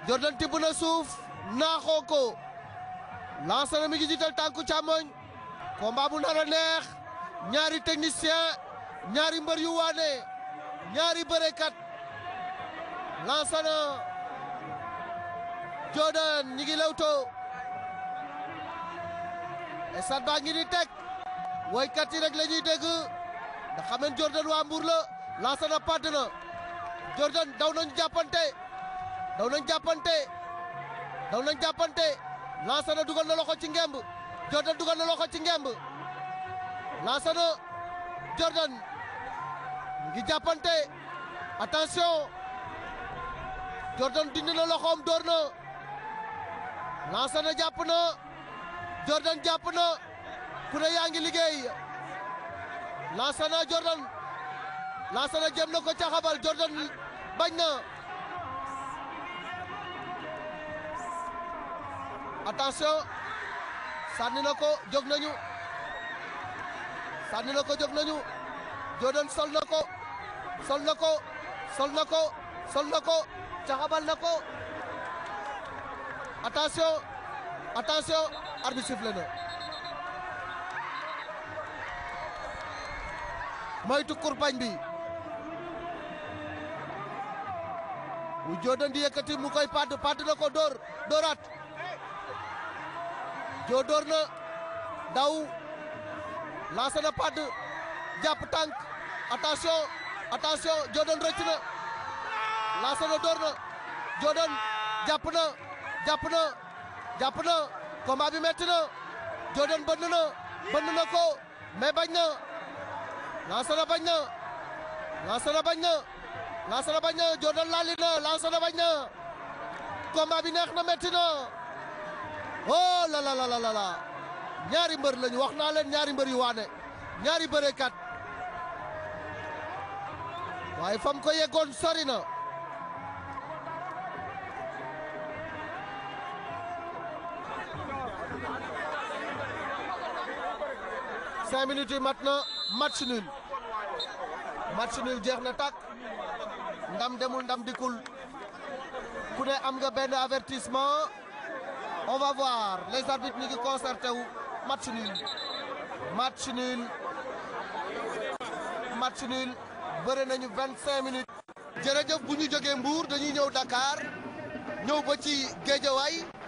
Jordan tibb na suuf naaxoo ko lancé na mi ngi jiital tànku càmmoñ combat bu nar a neex ñaari technicien ñaari mbër yu waane ñaari bërekat lancé na Jordan ñi ngi lewtoo esat baa ngi ni teg woykat yi rek la ñuy dégg ndax xam ngeen Jordan waa Mbour la lancé na padd na Jordan daw nañu jàppante daw nañ jàppante daw nañ jàppante lancé na dugal na loxo ci ngemb Jordan dugal na loxo ci ngemb lancé na Jordan ngi jàppante attention Jordan dindi na loxoom door na lancé na jàpp na Jordan jàpp na ku ne yaa ngi liggéey lancé na Jordan lancé na jëm na ko caxabal Jordan bañ na attention sànni na ko jóg nañu sànni na ko jóg nañu Jordan sol na ko sol na ko sol na ko sol na ko caxabal na ko attention attention arbitre sifflé na moytu kurpañ bi bu Jordan di yëkkati mu koy padd padd na ko dóor dóoraat joo dóor na daw lancé na padd jàpp tànk attention attention Jordan rëcc na lancé na dóor na Jordan jàpp na jàpp na jàpp na combat bi metti na Jordan bënn na bënn na ko mais bañ na lancé na bañ na lancé na bañ na lancé na bañ na Jordan laali na lancé na bañ na combat bi neex na metti na oh la la la la la ñaari mbër lañu wax naa leen ñaari mbër yu waane ñaari bërekat waaye fam ko yeggoon sori na cinq minutes yi mat na match nul match nul jeex na tàkk ndam demul ndam dikul ku ne am nga benn avertissement on va voir les arbitres ñi ngi concerté wu match nul match nul match nul bëre nañu vingt cinq minutes jërëjëf bu ñu jógee Mbour dañuy ñëw Dakar ñëw ba ci Géejawaay